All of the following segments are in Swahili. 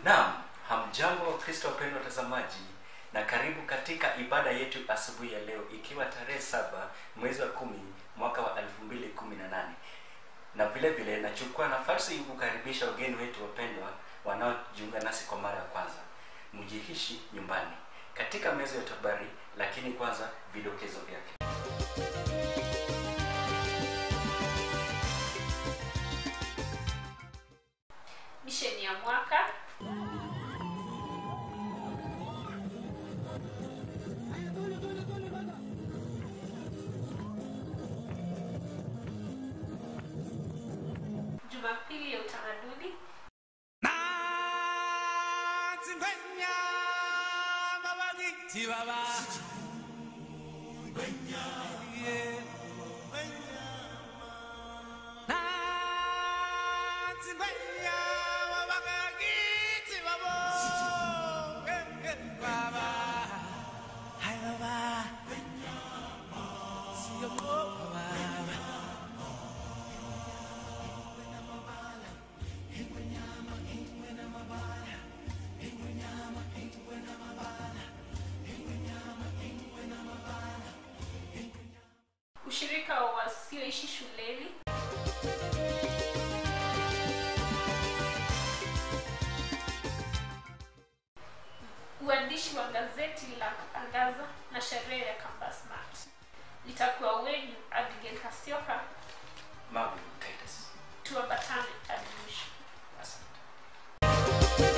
Naam, hamjambo Wakristo wapendwa watazamaji, na karibu katika ibada yetu asubuhi ya leo, ikiwa tarehe saba mwezi wa kumi mwaka wa elfu mbili kumi na nane na vile vile nachukua nafasi hii kukaribisha wageni wetu wapendwa wanaojiunga nasi kwa mara ya kwanza. Mjihishi nyumbani katika meza ya habari, lakini kwanza vidokezo vyake. misheni ya mwaka jumapili ya utamaduni Natsingwenya mabagiti baba Yeah. Natsingwenya mabagiti baba Eh, eh, baba Hai baba Siyo baba ushirika wa wasioishi shuleni uandishi wa gazeti la Angaza na sherehe ya Campus Mart. Litakuwa wenyu Abigail Kasioka, Marvin Titus. tuambatane hadi mwisho. Asante.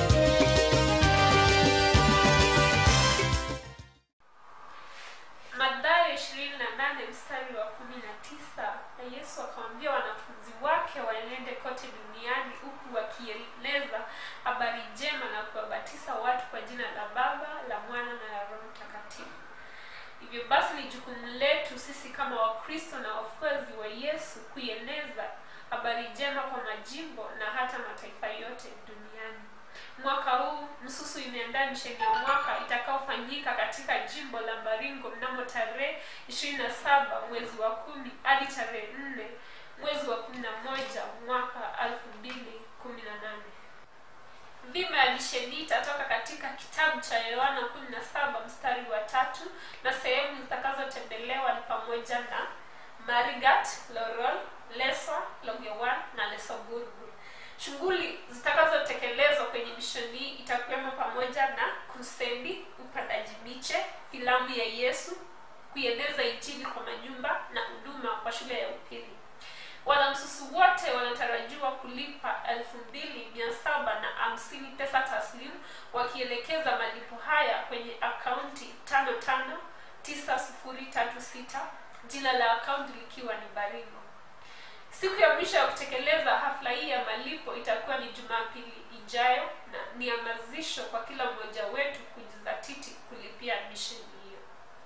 Mathayo 28 mstari wa 19, na Yesu akamwambia wanafunzi wake waenende kote duniani huku wakieleza habari njema na kuwabatiza watu kwa jina la Baba, la Mwana na la Roho Mtakatifu. Hivyo basi ni jukumu letu sisi kama Wakristo na wafuasi wa Yesu kuieneza habari njema kwa majimbo na hata mataifa yote duniani. Mwaka huu Msusu imeandaa misheni ya mwaka itakaofanyika katika jimbo la Baringo mnamo tarehe 27 mwezi wa kumi hadi tarehe 4 mwezi wa 11 mwaka 2018. Dhima ya misheni itatoka katika kitabu cha Yohana 17 mstari wa tatu na sehemu zitakazotembelewa ni pamoja na Marigat, Lorol, Leswa, Longewan na Lesoburgu. Shughuli zitakazotekelezwa kwenye misheni hii itakuwemo pamoja na kusendi, upandaji miche, filamu ya Yesu, kuieneza injili kwa majumba na huduma kwa shule ya upili. Wanamsusu wote wanatarajiwa kulipa elfu mbili mia saba na hamsini pesa taslimu wakielekeza malipo haya kwenye akaunti tano tano tisa sufuri tatu sita jina la akaunti likiwa ni Baringo. Siku ya mwisho ya kutekeleza hafla hii ya malipo itakuwa ni Jumapili ijayo na ni hamasisho kwa kila mmoja wetu kujizatiti kulipia misheni hiyo.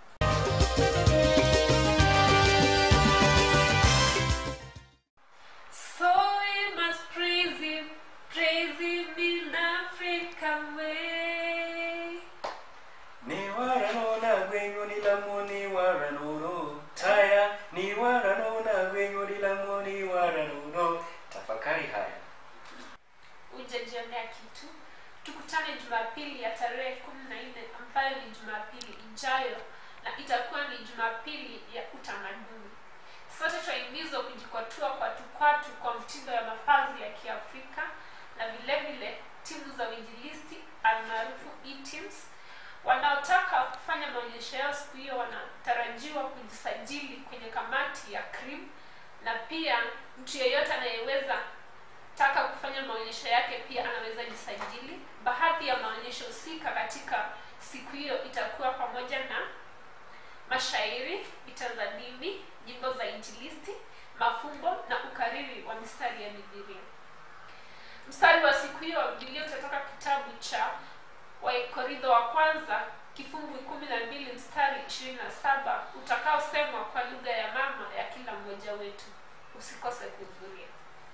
So we must praise him, praise him in African way. Ni waranona gwenyu ni lamuni waranuno taya ni waranona gwenyu ni lamuni waranuno. Tafakari haya. Hujajionea kitu. Tukutane Jumapili ya tarehe kumi na nne ambayo ni Jumapili ijayo na itakuwa ni Jumapili ya utamaduni. Sote twahimizwa kujikwatua kwatukwatu kwa mtindo ya mavazi ya Kiafrika na vile vile timu za uinjilisti almaarufu e-teams wanaotaka kufanya maonyesho yao siku hiyo wanatarajiwa kujisajili kwenye kamati ya CRIM na pia mtu yeyote anayeweza taka kufanya maonyesho yake pia anaweza jisajili. Baadhi ya maonyesho husika katika siku hiyo itakuwa pamoja na mashairi, vita za dini, nyimbo za injilisti, mafumbo na ukariri wa mistari ya Biblia. Mstari wa siku hiyo wa Biblia utatoka kitabu cha Wakorintho wa kwanza kifungu kumi na mbili mstari ishirini na saba utakaosemwa kwa lugha ya mama ya kila mmoja wetu. Usikose kuhudhuria.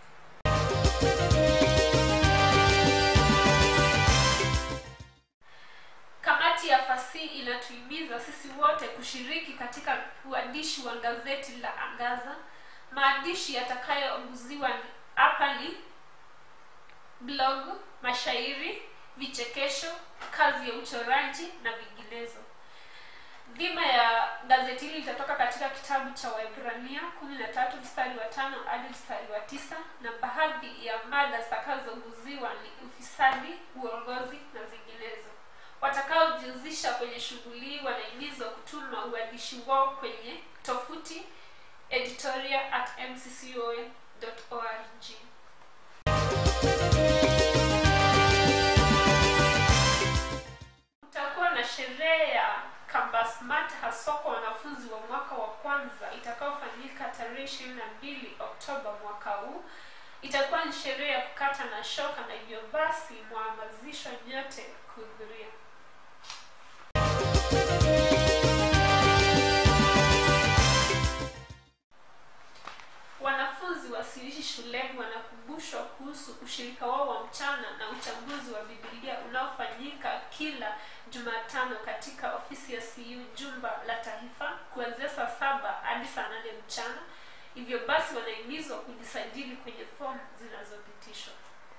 Kamati ya fasihi inatuhimiza sisi wote kushiriki katika uandishi wa gazeti la Angaza. Maandishi yatakayoonguziwa hapa ni blog, mashairi, vichekesho kazi ya uchoraji na vinginezo dhima ya gazeti hili litatoka katika kitabu cha waibrania kumi na tatu mstari wa tano hadi mstari wa tisa na baadhi ya mada zitakazoguziwa ni ufisadi uongozi na zinginezo watakaojihusisha kwenye shughuli hii wanahimizwa kutuma uandishi wao kwenye tofuti editorial at mccoa.org kutakuwa na sherehe ya kambasmat haswa kwa wanafunzi wa mwaka wa kwanza itakayofanyika tarehe ishirini na mbili oktoba mwaka huu itakuwa ni sherehe ya kukata na shoka na hivyo basi mwahamazishwa nyote kuhudhuria wanafunzi wasioishi shuleni wanakumbushwa kuhusu ushirika wao wa mchana na uchambuzi wa bibilia unaofanyika kila jumatano katika ofisi ya cu jumba la taifa kuanzia saa saba hadi saa nane mchana hivyo basi wanahimizwa kujisajili kwenye fomu zinazopitishwa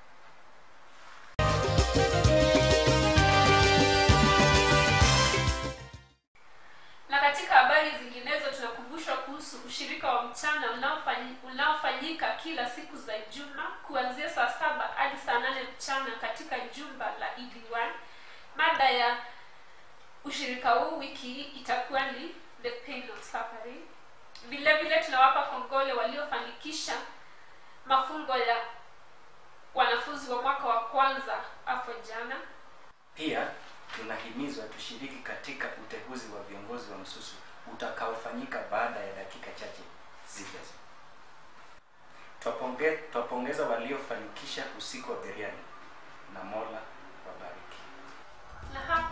na katika habari zinginezo tunakumbushwa kuhusu ushirika wa mchana unaofanyi- unaofanyika kila siku za juma kuanzia saa saba hadi saa nane mchana katika jumba la edy mada ya ushirika huu wiki hii itakuwa ni the pain of suffering vile vile tunawapa kongole waliofanikisha mafungo ya wanafunzi wa mwaka wa kwanza hapo jana pia tunahimizwa tushiriki katika uteuzi wa viongozi wa msusu utakaofanyika baada ya dakika chache zijazo Twaponge- twapongeza waliofanikisha usiku wa biriani na mola wabariki na hapa